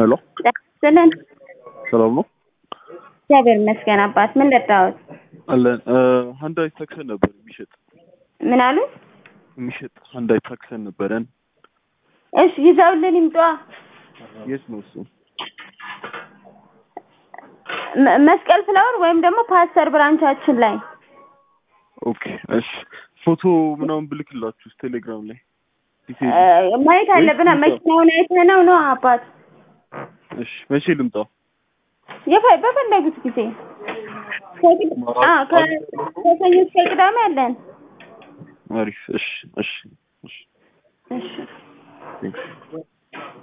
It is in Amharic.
ሄሎ ስልን ሰላም ነው እግዚአብሔር ይመስገን አባት ምን ለጣሁት አለን ሀንዳይ ታክሰን ነበር የሚሸጥ ምን አሉ የሚሸጥ ሀንዳይ ታክሰን ነበረን እሺ ይዘውልን ይምጧ የት ነው እሱ መ- መስቀል ፍላወር ወይም ደግሞ ፓስተር ብራንቻችን ላይ ኦኬ እሺ ፎቶ ምናምን ብልክላችሁ ቴሌግራም ላይ ዲቴይል እ፣ ማየት አለብን መኪናውን አይተነው ነው አባት እሺ መቼ ልምጣ የፈ- በፈለጉት ጊዜ ከቅድ- አ፣ ከ- ከሰኞ እስከ ቅዳሜ አለን አሪፍ እሺ እሺ እሺ እሺ ቴንክስ